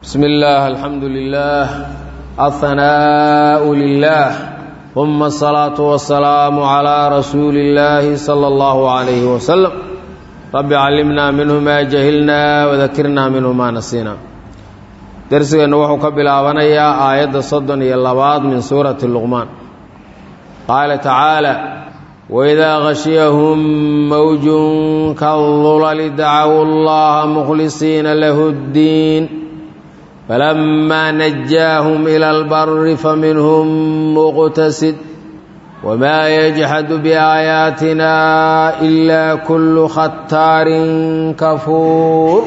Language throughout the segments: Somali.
بسم الله الحمد لله الثناء لله ثم الصلاة والسلام على رسول الله صلى الله عليه وسلم رب علمنا منه ما جهلنا وذكرنا منه ما نسينا درسنا وحو كبلاابنيا آية صدن يلباد من سورة اللقمان قال تعالى وإذا غشيهم موج كالظلل دعوا الله مخلصين له الدين فلما نجاهم إلى البر فمنهم مقتصد وما يجحد بآياتنا إلا كل ختار كفور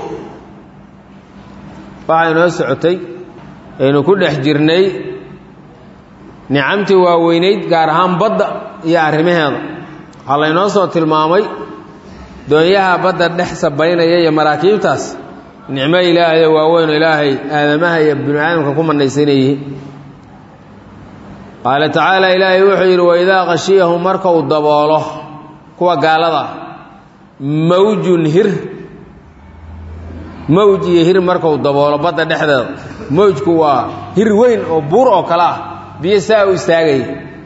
waxay noo socotay aynu ku dhex jirnay nicamtii waaweynayd gaar ahaan badda iyo arrimaheeda waxaa laynoo soo tilmaamay doonyaha badda dhex sabaynaya iyo maraakiibtaas nicmo ilaahay oo waaweyn oo ilaahay aadamaha iyo binu aadamka ku manaysan yihiin qaala tacaala ilaahay wuxuu yidhi waidaa khashiyahum marka uu daboolo kuwa gaalada mawjun hir mawj iyo hir markau daboolo badda dhexdeeda mawjku waa hir weyn oo buur oo kale ah biyo saa u istaagaya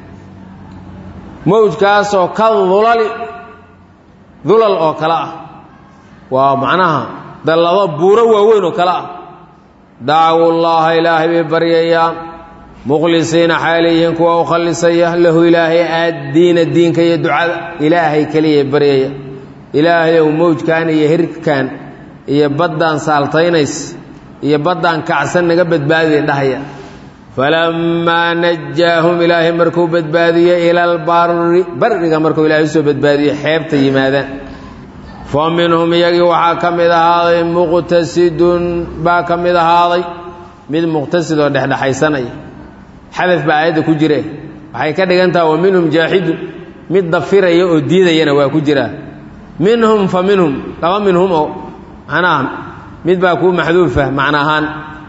mawjkaasoo ka dulali dulal oo kale ah waa macnaha dallado buuro waaweyn oo kale ah dacawu llaaha ilaahay bay baryayaan mukhlisiina xaaliyihiin kuwa u khallisaya lahu ilaahay aaddiina diinka iyo ducada ilaahay keliyay baryaya ilaahayow mawjkan iyo hirkan iyo baddaan saaltaynays iyo baddaan kacsan naga badbaadiya dhahaya falammaa najaahum ilaahay markuu badbaadiye ila albarri barriga markuu ilaahay usoo badbaadiye xeebta yimaadaan fa minhum iyagii waxaa ka mid ahaaday muqtasidun baa ka mid ahaaday mid muqtasid oo dhexdhexaysanaya xadaf baa aayadda ku jire waxay ka dhigan taha wa minhum jaaxidun mid dafiraya oo diidayana waa ku jiraa minhum fa minhum laba minhum oo macnaha mid baa kuu maxduufa macna ahaan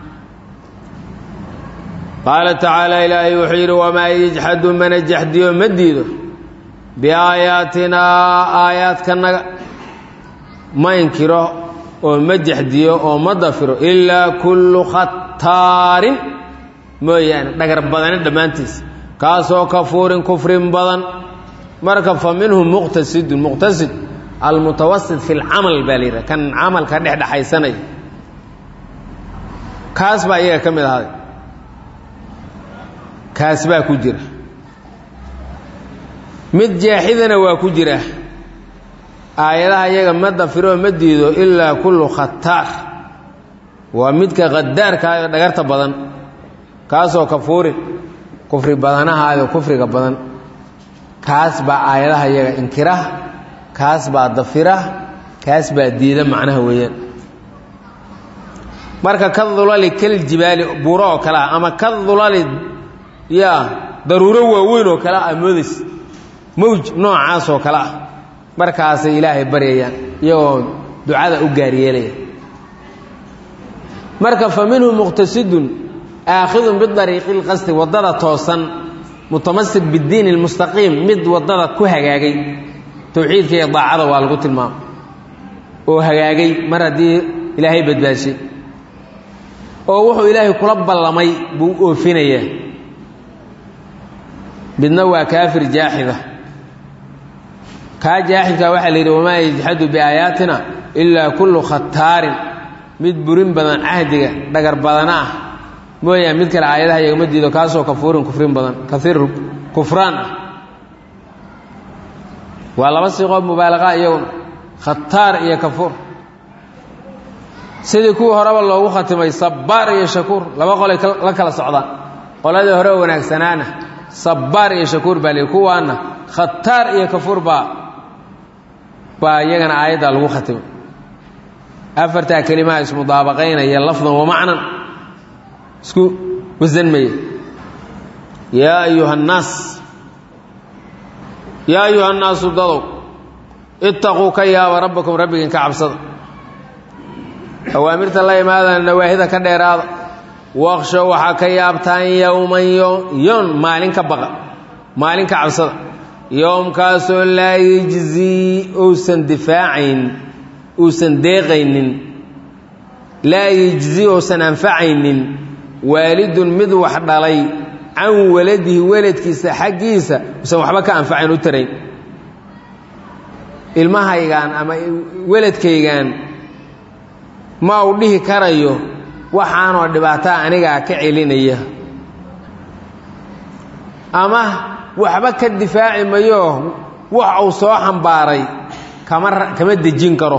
qaala tacaala ilaahay wuxuu yidhi wamaa yajxadu mana jaxdiyo ma diido biaayaatinaa aayaadkanaga ma inkiro oo ma jaxdiyo oo ma dafiro ilaa kullu khataarin mooyaane dhagar badane dhammaantiis kaasoo kafuurin kufrin badan marka fa minhum muqtasidun muqtasid almutawasit fi lcamal baa la yidhaha kan camalka dhexdhexaysanaya kaas baa iyaga ka mid ahaaday kaas baa ku jira mid jaaxidana waa ku jira aayadaha iyaga ma dafiroo ma diido ilaa kullu khataar waa midka khadaarkaayoo dhagarta badan kaasoo kafuurin kufri badanahaayoo kufriga badan kaas baa aayadaha iyaga inkira kaas baa dafira kaas baa diida macnaha weeyaan marka ka dulali kal jibaali buuro oo kale ah ama ka dulali yaa daruuro waaweyn oo kale ah moodays mawj noocaas oo kale ah markaasay ilaahay baryayaan iyagoo ducada u gaaryeelaya marka fa minhum muqtasidun aakhidun bidariiqi lqasdi waddada toosan mutamasik bidiin lmustaqiim mid waddada ku hagaagay towxiidka iyo daacada waa lagu tilmaamo oo hagaagay mar haddii ilaahay badbaashay oo wuxuu ilaahay kula ballamay buu oofinayaa midna waa kaafir jaaxida kaa jaaxidkaa waxaa la yidhi wamaa yajxadu biaayaatina ilaa kullu khataarin mid burin badan cahdiga dhagar badana ah mooyaan mid kale aayadaha iyagama diido kaasoo kafuurin kufrin badan kaiir kufraan ah waa laba siiqoo mubaalaqa iyaguna khataar iyo kafuur sidii kuwii horeba loogu khatimay sabbaar iyo shakuur laba qolay la kala socdaan qoladii hore oo wanaagsanaana sabbaar iyo shakuur baa lii kuwaana khataar iyo kafuur baa baa iyagana aayaddaa lagu khatimay afartaa kelimaha ismudaabaqaynaya lafdan wa macnan isku wasanmaya yaa ayuha annaas yaa ayuha annaasu dadow ittaquu ka yaaba rabbakum rabbigiin ka cabsada awaamirta la imaadana nawaahida ka dheeraada waqshow waxaa ka yaabtaan yowman yon maalin ka baqa maalin ka cabsada yowmkaasoo laa yejzii uusan difaacayn uusan deeqaynin laa yejzi uusan anfacaynin waalidun mid wax dhalay can waladihi weladkiisa xaggiisa usan waxba ka anfacayn u tarayn ilmahaygaan ama weladkaygaan ma uu dhihi karayo waxaanoo dhibaataa anigaa ka celinaya ama waxba ka difaaci mayo wax uu soo xambaaray kama kama dejin karo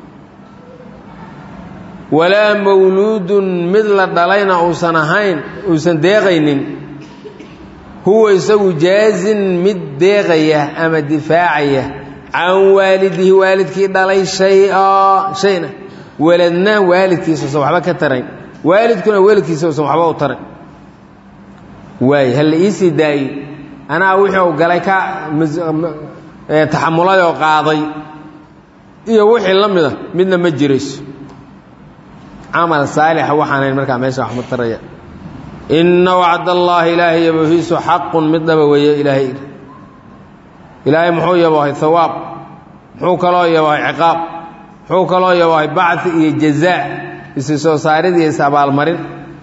walaa mawluudun mid la dhalayna uusan ahayn uusan deeqaynin huwa isagu jaazin mid deeqaya ama difaacaya can waalidihi waalidkii dhalay shaya shayna weladna waalidkiisa usan waxba ka tarayn waalidkuna waalidkiisa usan waxba u tarayn waay hala iisii daayo anaa wixii u galay ka taxamulay oo qaaday iyo wixii la mida midna ma jirayso camal saalixa waxaanayn markaa meesha wax ma taraya inna wacd allaahi ilaahay yabohiisu xaqun mid dhaba weeye ilaahay ilaahay muxuu yabohay hawaab muxuu kaloo yabohay ciqaab muxuu kaloo yabohay bacdi iyo jazaa isi soo saarid iyo is abaalmarin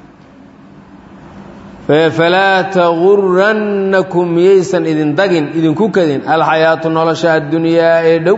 falaa tagurannakum miyaysan idin dagin idinku kadin alxayaatu nolosha addunyaa ee dhow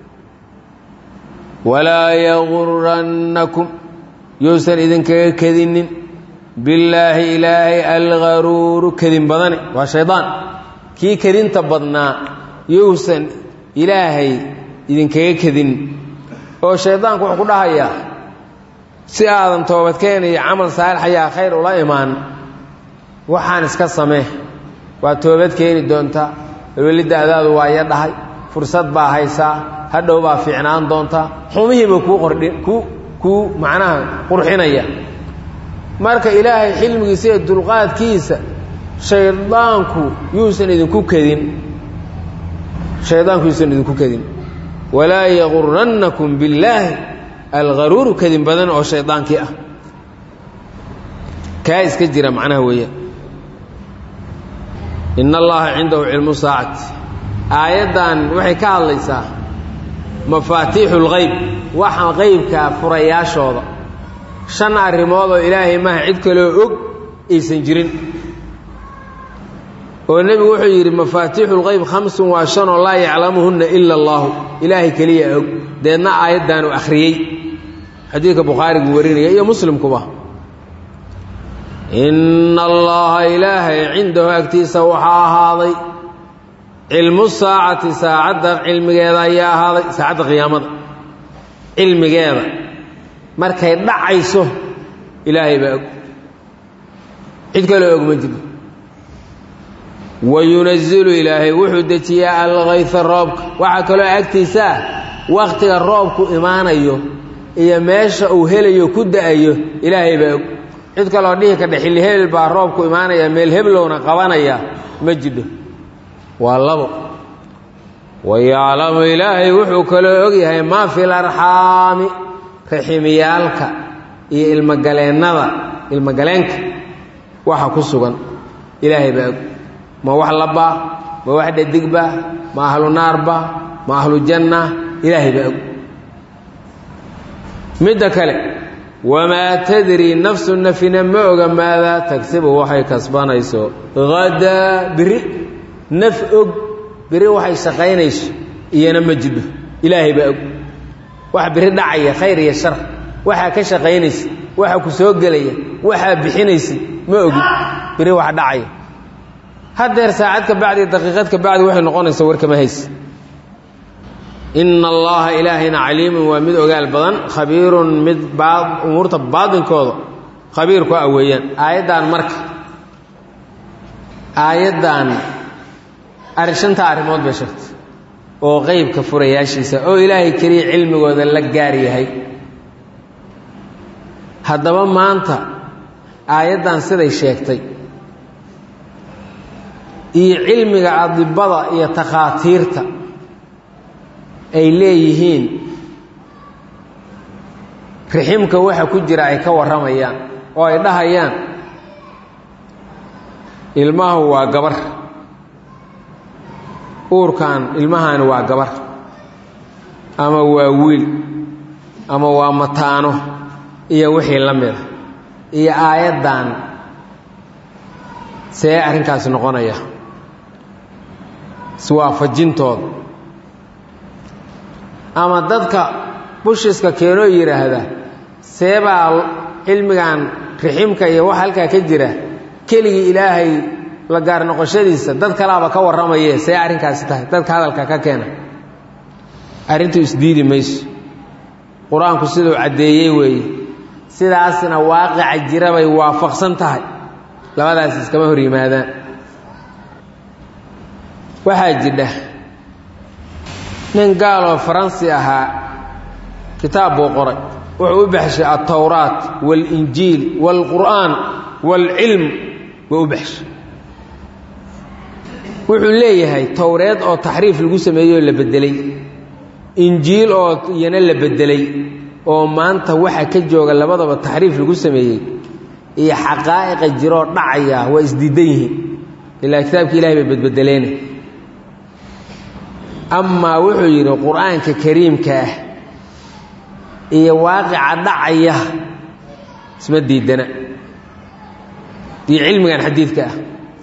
walaa yagurannakum yousan idinkaga kadinin billaahi ilaahay algaruuru kadin badane waa shaydaan kii kadinta badnaa yousan ilaahay idinkaga kadin oo shaydaanku wuxuu ku dhahayaa si aadan toobadkeen iyo camal saalix ayaa khayr ula imaan waxaan iska samee waa toobad keeni doontaa weliddaadaadu waa ya dhahay fursad baa haysaa hadhow baa fiicnaan doontaa xumihiiba kuu qordhi kuu kuu macnaha qurxinaya marka ilaahay xilmigiisa iyo dulqaadkiisa shaydaanku yuusan idinku kedin shaydaanku yuusan idinku kedin walaa yagurannakum billaahi algaruuru kadin badan oo shaydaankii ah kaa iska jira macnaha weeyaan in allaha cindahu cilmu saacati aayaddan waxay ka hadlaysaa mafaatiixu lgeyb waxa qeybkaa furayaashooda shan arrimood oo ilaahay maha cid kaloo og aysan jirin oo nebigu wuxuu yidhi mafaatiixu lgeyb khamsun waa shan oo laa yaclamuhunna ila allaahu ilaahay keliya og deedna aayaddaanu akhriyey xadiidka bukhaarigu warinaya iyo muslimkuba inna allaha ilaahay cindahu agtiisa waxaa ahaaday cilmu saacati saacadda cilmigeeda ayaa ahaaday saacadda qiyaamada cilmigeeda markay dhacayso ilaahay baa og cid kaloo og ma jirto wa yunazilu ilaahay wuxuu dejiyaa alkayfa roobka waxaa kaloo agtiisa ah wakhtiga roobku imaanayo iyo meesha uu helayo ku da-ayo ilaahay baa og cid kaloo dhihi kadhe xilli hebel baa roobku imaanaya meel heblowna qabanaya ma jidho waa labo wayaclamu ilaahay wuxuu kaloo ogyahay maa fi larxaami raximiyaalka iyo ilmogaleennada ilmogaleenka waxa ku sugan ilaahay baa og ma wax labbaa ma wax dhadigba ma ahlu naarba ma ahlu janna ilaahay baa og midda kale wamaa tadri nafsu nafina ma oga maadaa tagsibu waxay kasbanayso hadaa biri naf og biri waxay shaqaynayso iyana ma jidho ilaahay baa og waxa biri dhacaya khayr iyo shar waxaa ka shaqaynaysa waxa ku soo gelaya waxaa bixinaysa ma ogin biri wax dhacaya haddeer saacad ka bacdi daqiiqad ka bacdi waxay noqonaysa warkama haysa ina allaha ilaahayna caliimun waa mid ogaal badan khabiirun mid umuurta baadinkooda khabiir ku ah weeyaan aayaddan marka aayaddan shanta arrimood bay sheegtay oo qeybka furayaashiisa oo ilaahay keliya cilmigooda la gaar yahay haddaba maanta aayaddan siday sheegtay iyo cilmiga adibada iyo takhaatiirta ay leeyihiin riximka waxa ku jira ay ka warramayaan oo ay dhahayaan ilmahu waa gabar uurkan ilmahaani waa gabar ama waa wiil ama waa mataano iyo wixii la mida iyo aayaddan see arrinkaasi noqonaya iswaafajintooda ama dadka bushiska keenoo yidhaahda seebaa cilmigan riximka iyo wax halkaa ka jira keligii ilaahay la gaar noqoshadiisa dad kalaaba ka warramaye see arrinkaasi tahay dadka hadalka ka keena arrintu isdiidi mayso qur-aanku siduu caddeeyey weeye sidaasna waaqica jira bay waafaqsan tahay labadaas iskama hor yimaadaan waxaa jidha nin gaaloo faransi ahaa kitaab buu qoray wuxuu u baxshay altawraat waalinjiil waalqur'aan waalcilm buu u baxshay wuxuu leeyahay towreed oo taxriif lagu sameeyey oo la beddelay injiil oo iyana la beddelay oo maanta waxa ka jooga labadaba taxriif lagu sameeyey iyo xaqaa'iqa jiroo dhacaya waa isdiidan yihiin ilaa kitaabka ilahay bay bedbedeleene amaa wuxuu yidhi qur-aanka kariimka ah iyo waaqica dhacaya isma diidana iyo cilmigan xadiidka ah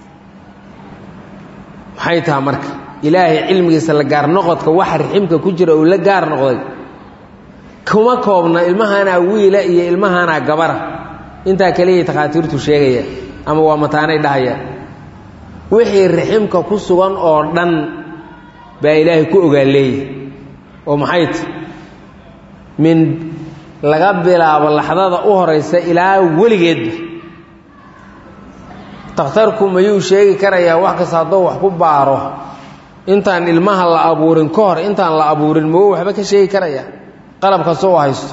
maxay taha marka ilaahay cilmigiisa la gaar noqodka waxa riximka ku jira uu la gaar noqday kuma koobna ilmahaanaa wiila iyo ilmahaanaa gabara intaa kaliyay takhaatiirtu sheegaya ama waa mataanay dhahayaan wixii riximka ku sugan oo dhan baa ilaahay ku ogaa leeyahy oo maxay ti min laga bilaabo laxdada u horaysa ilaa weligeedba takhtarku mayuu sheegi karayaa wax kasta hadduu wax ku baaro intaan ilmaha la abuurin ka hor intaan la abuurin magu waxba ka sheegi karaya qalab kasta u haysto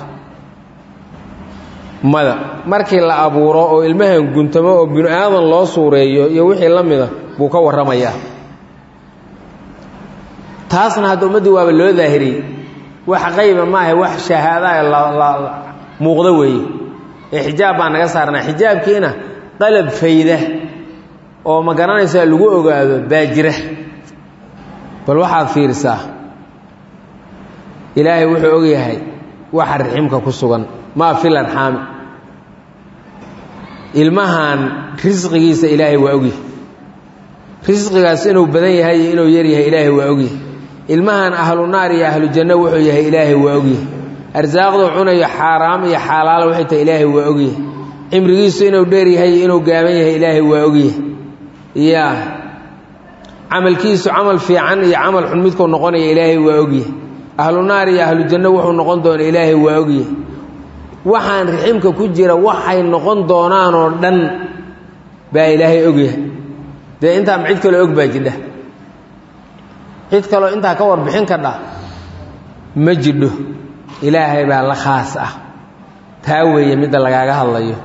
mada markii la abuuro oo ilmahan guntamo oo binu aadan loo suureeyo iyo wixii la mida buu ka warramayaa taasna hadda ummaddii waaba loo daahiriyey wax qayba maaha wax shahaadaha la muuqdo weeye ee xijaab baa naga saarnaa xijaabkiina qalab fayda oo ma garanaysaa lagu ogaado baa jira bal waxaad fiirisaa ilaahay wuxuu og yahay waxa riximka ku sugan maa fil arxaami ilmahan risqigiisa ilaahay waa ogyahay risqigaas inuu badan yahay iyo inuu yar yahay ilaahay waa ogyahay ilmahan ahlu naar iyo ahlu janno wuxuu yahay ilaahay waa ogyahay arsaaqduu cunayo xaaraam iyo xaalaal waxay tahay ilaahay waa ogyahay cimrigiisu inuu dheer yahay iyo inuu gaaban yahay ilaahay waa ogyahay ya camalkiisu camal fiican iyo camal xun midkuu noqonaya ilaahay waa ogyahay ahlu naar iyo ahlu janno wuxuu noqon doona ilaahay waa ogyahay waxaan riximka ku jira waxay noqon doonaan oo dhan baa ilaahay ogyahay dee intaama cid kaloo og baa jidha cid kaloo intaa ka warbixin kadha ma jidho ilaahay baa la khaas ah taa weeye midda lagaaga hadlayo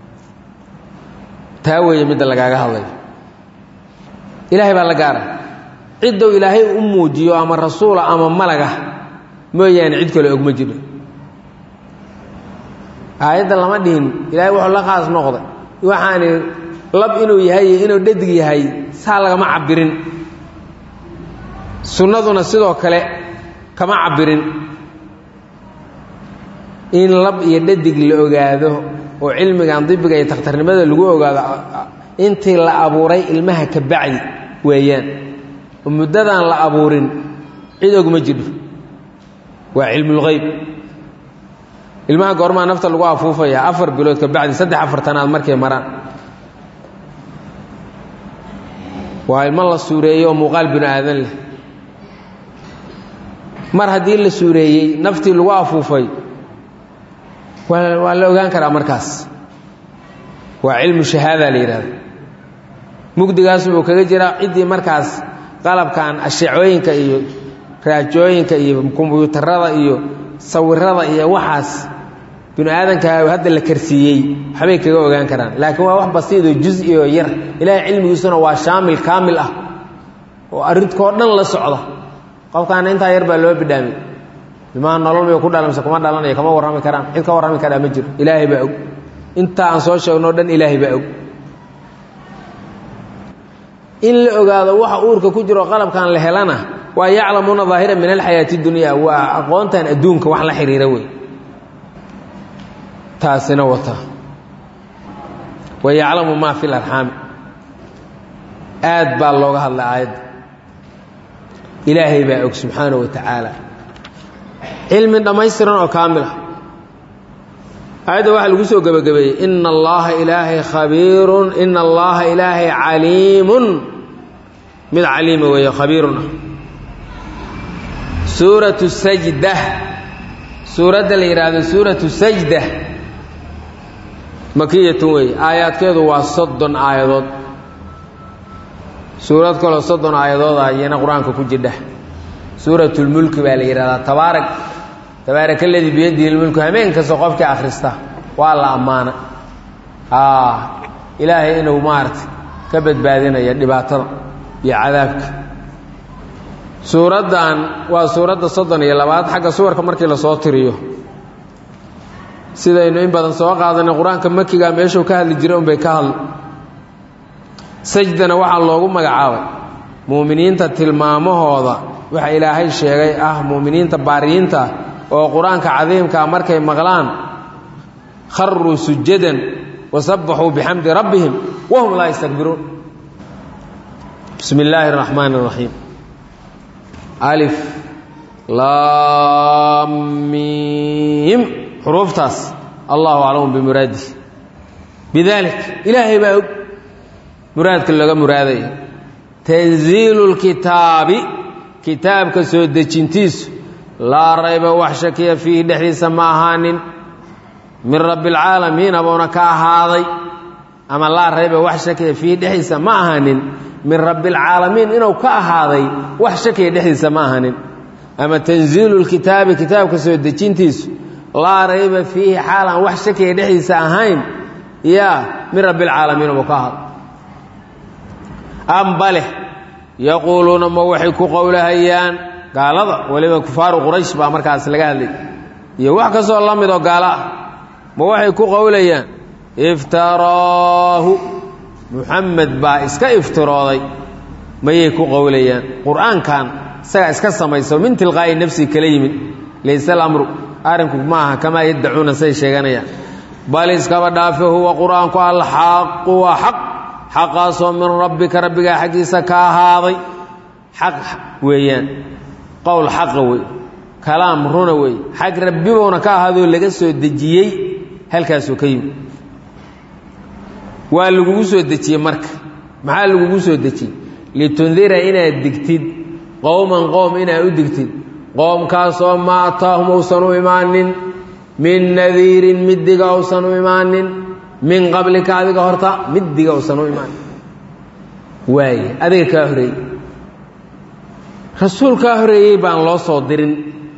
taa weeye midda lagaaga hadlayo ilaahay baa la gaara ciddou ilaahay u muujiyo ama rasuula ama malaga mooyaane cid kale og ma jiro aayadda lama dhihin ilaahay wuxuu la khaas noqday waxaani lab inuu yahay iyo inuu dhadig yahay saa lagama cabirin sunnaduna sidoo kale kama cabirin in lab iyo dhadig la ogaado oo cilmigan dibiga iyo takhtarnimada lagu ogaado intii la abuuray ilmaha ka bacdi weeyaan oo muddadan la abuurin cid ogma jidho waa cilmulgeyb ilmaha goormaa nafta lagu afuufaya afar bilood ka bacdi saddex afartanaad markay maraan waa ilmo la suureeyey oo muuqaal binu aadan leh mar haddii la suureeyey naftii lagu afuufay waa waa la ogaan karaa markaas waa cilmu shahaada la yidhahda mugdigaas uu kaga jiraa ciddii markaas qalabkan ashecooyinka iyo raajooyinka iyo kombyuutarada iyo sawirada iyo waxaas binu aadanka hadda la karsiiyey waxbay kaga ogaan karaan laakiin waa wax basiidoo juzi oo yar ilaahay cilmigiisuna waa shaamil kaamil ah oo arrinkoo dhan la socda qofkaana intaa yar baa loo bidhaamay ilmaha nolol may ku dhalamse kuma dhalanayo kama warrami karaan cid ka warrami karaa ma jiro ilaahay baa og intaa aan soo sheegno o dhan ilaahay baa og in la ogaado waxa uurka ku jiro qalabkan la helana waa yaclamuuna daahira min alxayaati dunya waa aqoontan adduunka wax la xiriira wey taasina wata wa yaclamu maa fi larxaami aad baa looga hadlay aayadda ilaahay baa og subxaanahu wa tacaala cilmi dhammaystiran oo kaamil ah aayadda waxaa lagu soo gebagabeeyey ina allaha ilaahay khabiirun ina allaha ilaahay caliimun mid caliima weeye khabiirun ah suuratu sajda suuradda la yidhaahdo suuratu sajda makiyatun weeye aayaadkeedu waa soddon aayadood suurad kaloo soddon aayadooda iyana qur-aanka ku jidha suuratulmulki baa la yidhahdaa tabaarak tabaaraka ladii biyadihi lmulku hameen kasta qofkii akhrista waa la ammaana ilaahay inuu maaragtay ka badbaadinaya dhibaatada iyo cadaabka suuraddan waa suuradda soddon iyo labaad xagga suwarka markii lasoo tiriyo sidaynu in badan soo qaadanay qur-aanka makiga meeshuu ka hadli jiray unbay ka hadli sajdana waxaa loogu magacaabay muuminiinta tilmaamahooda waxa ilaahay sheegay ah muuminiinta baariyiinta oo qur-aanka cadiimkaa markay maqlaan kharuu sujadan wasabbaxuu bixamdi rabbihim wahum laa yastakbiruun bismi illaahi اraxmaan اraxiim alif laamiim xuruuftaas allahu aclamu bimuraadih bidalik ilaahay baa og muraadka laga muraadaya tanziilu lkitaabi kitaabka soo dejintiisu laa rayba wax shakiya fiihi dhexdiisa ma ahaanin min rabbi alcaalamiin abuuna ka ahaaday ama laa rayba wax shakiya fiihi dhexdiisa ma ahaanin min rabbi alcaalamiin inuu ka ahaaday wax shakiya dhexdiisa ma ahaanin ama tanziilu lkitaabi kitaabka soo dejintiisu laa rayba fiihi xaalaan wax shakiya dhexdiisa ahayn yaa min rabbi alcaalamiin abuu ka ahaaday ambale yaquuluuna ma waxay ku qowlahayaan gaalada weliba kufaaru quraysh baa markaas laga hadlay iyo wax kastoo la midoo gaalo ah ma waxay ku qowlayaan iftaraahu muxamed baa iska iftirooday mayay ku qowlayaan qur-aankan isagaa iska samayso min tilqaa'i nafsi kala yimid layse alamru arrinku ma aha kamaa yaddacuuna say sheeganayaan bal iskaba dhaafe huwa qur-aanku alxaqu waa xaq xaqaasoo min rabbika rabbigaa xaggiisa ka ahaaday xaq weeyaan qowl xaqa wey kalaam runa wey xag rabbibuuna ka ahaadoo laga soo dejiyey halkaasuu ka yimi waa lagugu soo dejiyey marka maxaa lagugu soo dejiyey litundira inaad digtid qowman qowm inaad u digtid qoomkaasoo ma ataahum uusan u imaanin min nadiirin middiga uusan u imaanin min qablika adiga horta middiga uusan u imaanin waaye adiga kaa horeeyey rasuul kaa horeeyey baan loo soo dirin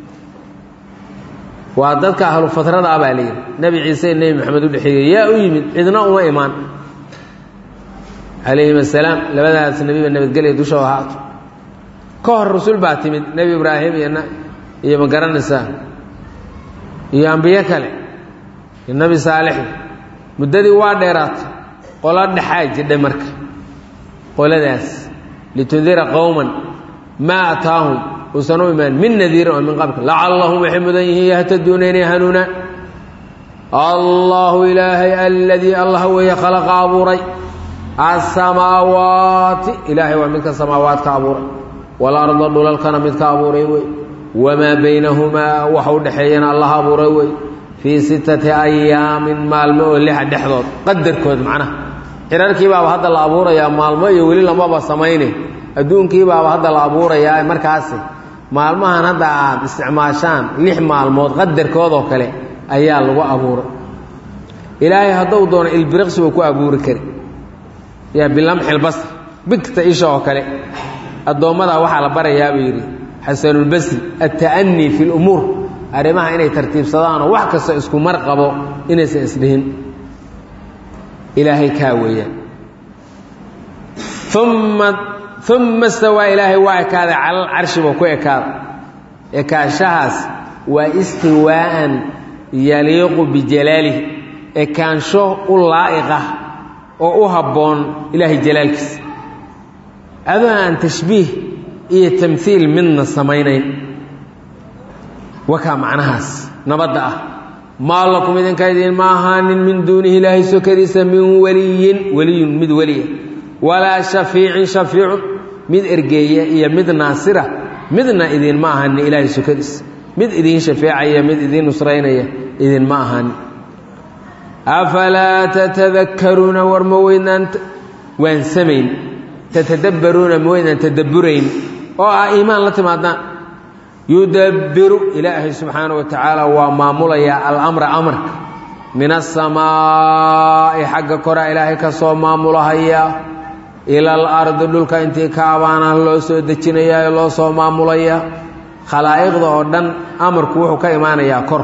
waa dadka ahlu fatrada ah baa la yidhi nebi ciise nebi maxamed u dhexeeyey yaa u yimid cidna uma imaan calayhim assalaam labadaas nebiba nabadgelya dushoo ahaato ka hor rasuul baa timid nebi ibraahim iyo iyo ma garanaysaa iyo ambiyo kale iyo nebi saalix muddadii waa dheeraatay qolo dhexaa jidhay marka qoladaas litundira qowman maa ataahum uusan u imaan min nadiirin oo min qablka lacallahum waxay mudan yihiin yahtaduuna inay hanuunaan allahu ilaahay aladii allah weeye khalaqa abuuray asamaawaati ilaahay waa midka samaawaadka abuuray walarda dhulalkana midka abuuray wey wamaa baynahumaa waxa u dhexeeyana allah abuuray wey fii sittati ayaamin maalmo oo lixa dhexdood qadarkood macnaha xirarkii baaba hadda la abuurayaa maalmo iyo weli lamaba samayne adduunkii baaba hadda la abuurayaa markaasi maalmahan hadda aad isticmaashaan lix maalmood qadarkoodoo kale ayaa lagu abuuray ilaahay hadduu doono ilbiriqsi buu ku abuuri kari yaa bilamxilbasr bigta isha oo kale addoommadaa waxaa la barayaa buu yidhi xasanulbasri alta'anii fi lumuur arrimaha inay tartiibsadaanoo wax kasta isku mar qabo inaysan isdhihin ilaahay kaa weeyaan uma uma stawaa ilaahay waa ekaaday calal carshi buu ku ekaaday ekaanshahaas waa istiwaa'an yaliiqu bijalaalih ekaansho u laa'iqah oo u habboon ilaahay jalaalkiisa adoo aan tashbiih iyo tamhiil midna samaynayn wakaa macnahaas nabadda ah maa lakum idinka idiin ma ahaanin min duunihi ilaahay sokadiisa min weliyin weliyun mid weliya walaa shafiicin shafiicun mid ergeeya iyo mid naasira midna idiinma ahaanin ilaahay sokadiisa mid idiin shafeecaya mid idiin nusraynaya idinma ahaanin afalaa tatadakkaruuna war ma weydnaan waansamayn tatadabbaruuna ma weydnaan tadabburayn oo ah iimaan la timaadaan yudabbiru ilaahay subxaana wa tacaala waa maamulayaa alamra amarka min asamaa'i xagga koraa ilaahay ka soo maamulahayaa ila alardi dhulka intii ka abaana loo soo dejinayaa loo soo maamulayaa khalaa'iqda oo dhan amarku wuxuu ka imaanayaa kor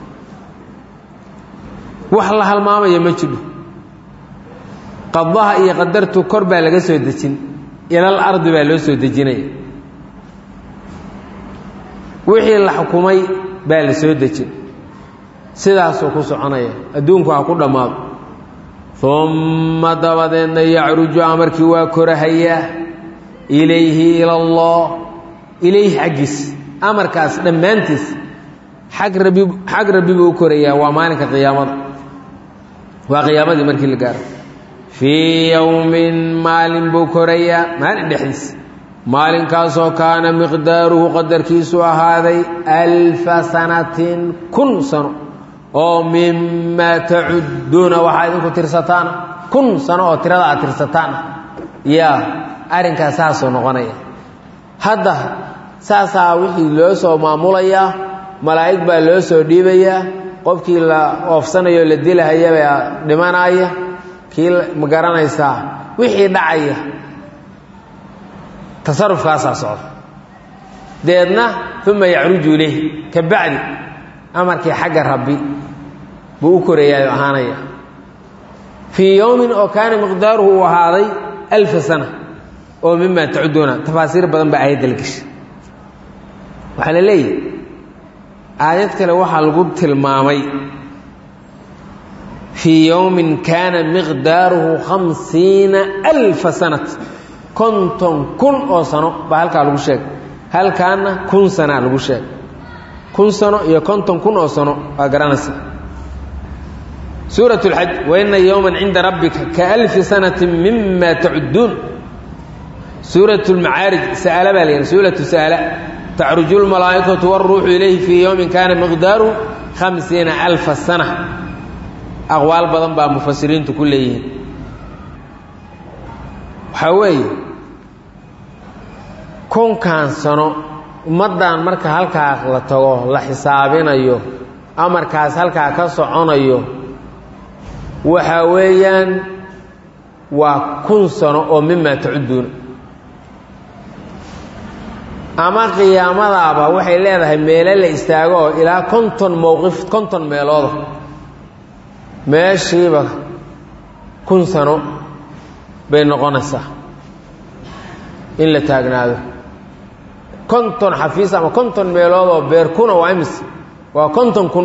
wax la halmaamaya ma jidho qadaha iyo qadartu kor baa laga soo dejin ilal ardi baa loo soo dejinaya wixii la xukumay baa la soo dejin sidaasuu ku soconaya adduunku ha ku dhammaado umma dabadeedna yacruju amarkii waa korahayaa ilayhi ila allah ilayhi xaggiis amarkaas dhammaantiis xag rabi xag rabbi buu u korayaa waa maalinka qiyaamada waa qiyaamadii markii la gaaro fii yowmin maalin buu korayaa maalin dhexdiis maalinkaasoo kaana miqdaaruhu qadarkiisu ahaaday alfa sanatin kun sano oo mimaa tacudduuna waxaa idinku tirsataana kun sano oo tirada aad tirsataana yaa arrinkaas saasuu noqonaya hadda saasaa wixii loo soo maamulayaa malaa'ig baa loo soo dhiibayaa qofkii la oofsanayo la dilahayabaa dhimanaya kii ma garanaysaa wixii dhacaya tasarufkaasaa socda deedna uma yacruju ilayh ka bacdi amarkii xagga rabbi buu u koreeyaayo ahaanaya fii yowmin oo kaana miqdaaruhu uu ahaaday alfa sana oo mima tacuduuna tafaasiir badan baa aayadda la geshay waxaa la leeyahy aayad kale waxaa lagu tilmaamay fii yowmin kaana miqdaaruhu khamsiina alfa sanat konton kun oo sano baa halkaa lagu sheegay halkaana kun sanaa lagu sheegay kun sano iyo konton kun oo sano waa garanaysa suuraة اlxaj waina yowma cinda rabbika kaalfi sanati mima tacudduun suuraة اlmacaarij sa'ala baa la yidhi suuratu sa'ala tacruju اlmalaa'ikatu wاlruuxu ilayhi fii yowmin kaana miqdaaruhu khamsiina alfa sana aqwaal badan baa mufasiriintu ku leeyihiin waxaa weeye kunkan sano ummaddan marka halkaa la tago la xisaabinayo amarkaas halkaa ka soconayo waxaa weeyaan waa kun sano oo mima tacudduuna ama qiyaamadaaba waxay leedahay meelo la istaago oo ilaa konton mowqif konton meelooda meeshiiba kun sano bay noqonaysaa in la taagnaado konton xafiis ama konton meelood oo beer kuna waa imis waa konton kun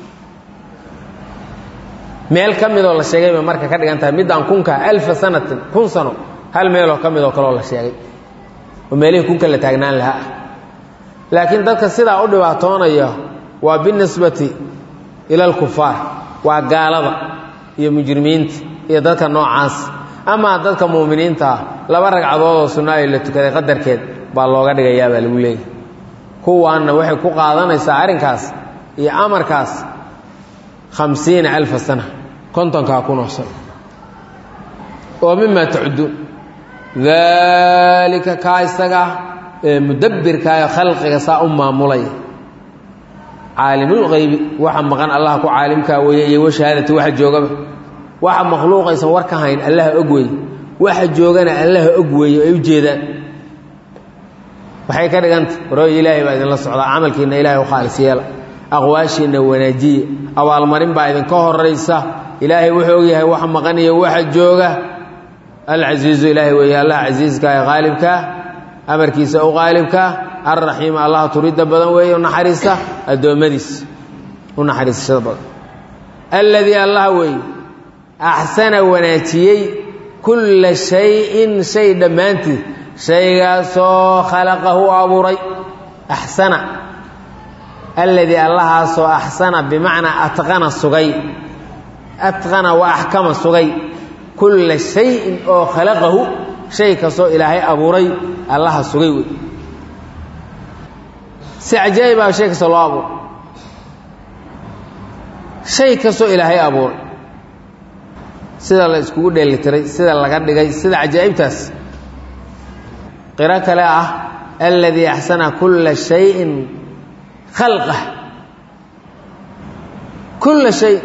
meel ka midoo la sheegay bay marka ka dhigan tahay middaan kunka alfa sanatin kun sano hal meeloo ka midoo kaleoo la sheegay oo meelihii kunka la taagnaan lahaa ah laakiin dadka sidaa u dhibaatoonaya waa binisbati ila alkufaar waa gaalada iyo mujrimiinta iyo dadka noocaas amaa dadka muuminiinta ah laba ragcadood oo sunna ay la tukaday qadarkeed baa looga dhigayaa baa lagu leeyahy kuwaanna waxay ku qaadanaysaa arrinkaas iyo amarkaas khamsiina alfa sana kontonkaa kunoo sano oo mima tacudduun daalika kaa isagaa ee mudabbirkaayo khalqiga saa u maamulaya caalimulqaybi waxa maqan allah ku caalimkaa weeye iyo washahaadati waxa joogaba waxa makhluuqaysan war ka hayn allaha og weeye waxa joogana allaha og weeye ay u jeedaan waxay ka dhiganta warooy ilaahay baa idinla socdaa camalkiinna ilahay u khaalis yeela aqwaashiinna wanaajiya abaalmarin baa idinka horaysa ilaahay wuxuu ogyahay waxa maqan iyo waxa jooga alcasiizu ilaahay weeye allah casiiska ee qaalibkaa amarkiisa u qaalibkaa alraxiim allah turidda badan weeye u naxariista addoommadiisa u naxariisashada badan alladii allah weeye axsana wanaajiyey kulla shayin shay dhammaantiid shaygaasoo khalaqahu abuuray axsana alladii allahaasoo axsana bimacnaa atqana sugay atqana wa axkama sugay kulla shayin oo khalaqahu shay kastoo ilaahay abuuray allaha sugay wey si cajaa'ibaa shay kastoo loo abuuray shay kastoo ilaahay abuuray sida la iskugu dheelitiray sida laga dhigay sida cajaa'ibtaas qiro kale ah alladii axsana kulla shayin khalqah kulla shay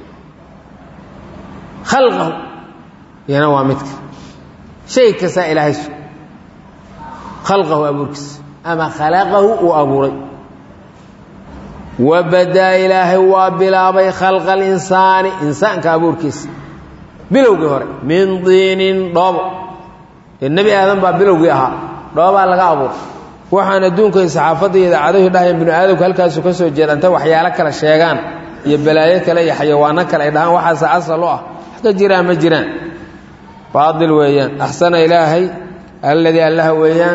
khalqahu yana waa midka shay kastaa ilaahay su khalqahu abuurkiisa ama khalaqahu uu abuuray wabadaa ilaahay waa bilaabay khalqa alinsaani insaanka abuurkiisa bilowgii hore min diinin dhoobo ee nebi aadan baa bilowgii ahaa dhoobaa laga abuuray waxaan adduunka saxaafadda iyo idaacadahu dhahayeen binu aadamku halkaasu ka soo jeeda intay waxyaalo kale sheegaan iyo balaayo kale iyo xayawaano kale ay dhahaan waxaase asal u ah wax ka jiraan ma jiraan baail weeyaan axsana ilaahay alladii allaha weeyaan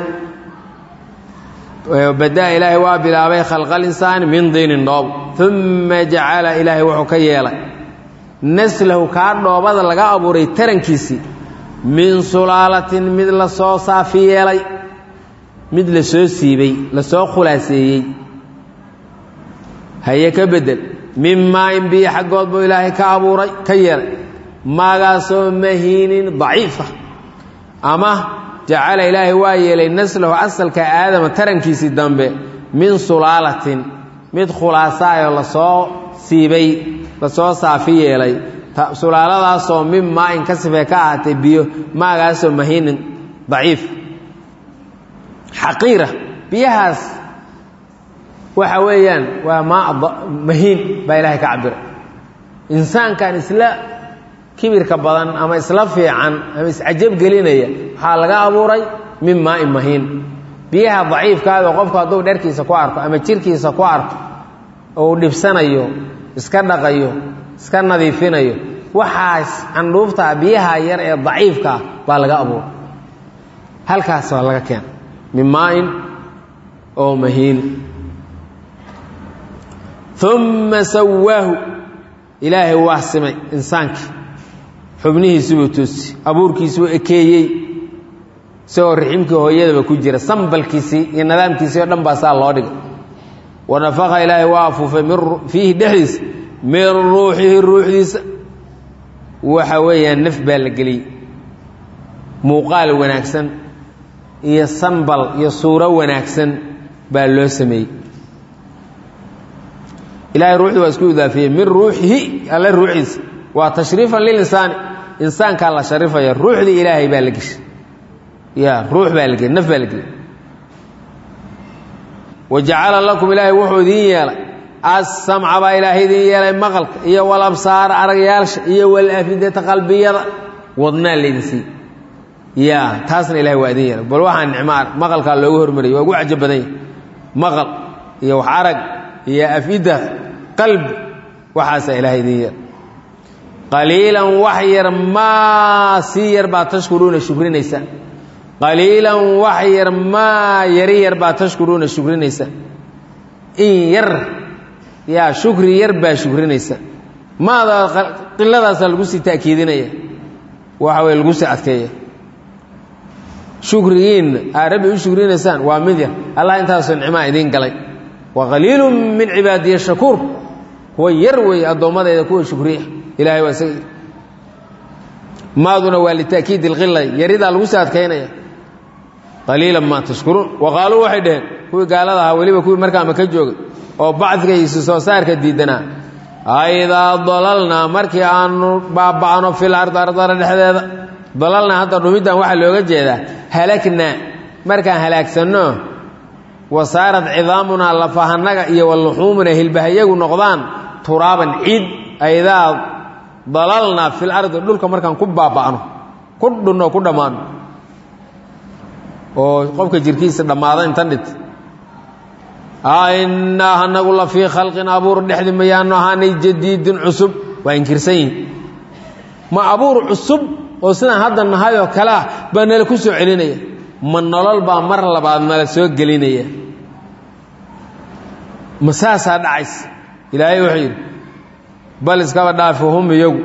badaa ilaahay waa bilaabay khalqa alinsaani min diinin dhoob uma jacala ilaahay wuxuu ka yeelay naslahu kaa dhoobada laga abuuray tarankiisii min sulaalatin mid la soo saafi yeelay mid la soo siibay la soo khulaaseeyey haye ka bedel min maain biyo xaggood buu ilaahay ka abuuray ka yeelay maagaasoo mahiinin daciifa ama jacala ilaahay waa yeelay naslahu asalka aadama tarankiisii dambe min sulaalatin mid khulaasaayoo lasoo siibay lasoo saafi yeelay sulaaladaasoo min maain ka sifee ka ahaatay biyo maagaasoo mahiinin daciif xaqiira biyahaas waxa weeyaan waa maa mahiin baa ilaahay ka cabiray insaankan isla kibirka badan ama isla fiican ama iscajab gelinaya waxaa laga abuuray min maain mahiin biyaha daciifkaado qofku hadduu dherkiisa ku arko ama jirkiisa ku arko ou dhibsanayo iska dhaqayo iska nadiifinayo waxaas candhuuftaa biyaha yar ee daciifkaa baa laga abuuray halkaas waa laga keena min maain oo mahiin uma sawaahu ilaahay waa simay insaankii xubnihiisibuu toosi abuurkiisuu ekeeyey isagoo riximkii hooyadaba ku jira sambalkiisii iyo nidaamkiisii o dhan baa saa loo dhigay wanafaka ilaahay waa afuufay fiihi dhexdiisa min ruuxihi ruuxdiisa waxa weeyaan naf baa la geliyey muuqaal wanaagsan iyo sanbal iyo suuro wanaagsan baa loo sameeyey ilahay ruuxdii waa isku idaafiyey min ruuxihi alle ruuxiisa waa tashriifan lilinsaani insaankaa la sharifaya ruuxdii ilaahay baa la geshay ya ruux baa la geliy naf baa la geliyey wa jacala lakum ilaahay wuxuu idiin yeelay assamca baa ilaahay idiin yeelay maqalka iyo walabsaara aragyaalsha iyo walafidata qalbiyada wadnaa laydin siiy ya taasna ilahay waa idin yeelay bal waxaa nicmaa maqalkaa loogu hormariyay waa ugu cajab badan yahy maqal iyo wax arag iyo afida qalbi waxaasaa ilahay idin yeelay qaliilan wax yar maa sii yar baa tashkuruuna shukrinaysa qaliilan wax yar maa yari yar baa tashkuruuna shukrinaysa in yar yaa shukri yar baa shukrinaysa maada qiladaasaa lagu sii taakiidinaya waxa weye lagu sii adkeeya shukrigiinna aa rabbi u shukrinaysaan waa mid yar allah intaasoo nicmaa idiin galay wa qaliilu min cibaadiya shakuur kuwa yar weeye addoommadayda kuwa shukriya ilahay waa isaga maaduna waa litaakiid ilqila yaridaa lagu sii adkaynaya qaliilan maa tashkuruun wa qaaluu waxay dhaheen kuwii gaalada ahaa weliba kuwii markaama ka joogay oo bacdiga isu soo saarka diidanaa aidaa dalalnaa markii aanu baaba'no fil ardi ardara dhexdeeda dalalnaa hadda dhumiddan waxaa looga jeedaa halaknaa markaan halaagsanno wasaarad cidaamunaa lafahanaga iyo waluxuumuna hilbahayagu noqdaan turaaban ciid aidaa dalalnaa fil ardi dhulka markaan ku baaba'no ku dhunno ku dhammaano oo qofka jirkiisa dhammaada intan dhit innaa anagu la fii khalqin abuur dhexdi mayaanu ahaanay jadiidin cusub waa inkirsan yihin ma abuur cusub oo sidaan hadda nahay oo kale ah baa nala ku soo celinaya ma nolol baa mar labaad nala soo gelinaya ma saasaa dhacaysa ilaahay wuxuu yidhi bal iskaba dhaafi hum iyagu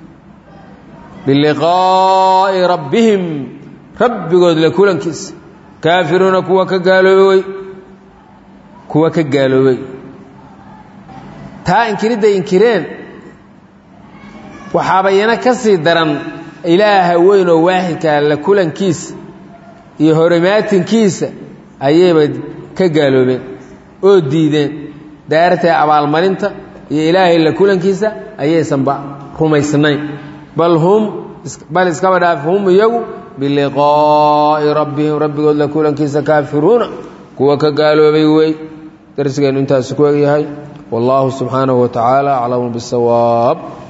biliqaa'i rabbihim rabbigood la kulankiisa kaafiruuna kuwa ka gaaloobay kuwa ka gaaloobay taa inkiridday inkireen waxaabayana ka sii daran ilaaha weyn oo waaxidkaa la kulankiisa iyo horimaatinkiisa ayayba ka gaaloobeen oo diideen daartee abaalmarinta iyo ilaahay la kulankiisa ayaysanba rumaysnayn bal hum bal iskaba dhaaf hum iyagu biliqaa'i rabbihim rabbigood la kulankiisa kaafiruuna kuwa ka gaaloobay wey darsigeennu intaasi ku egyahay wallaahu subxaanahu wa tacaala aclamu bisawaab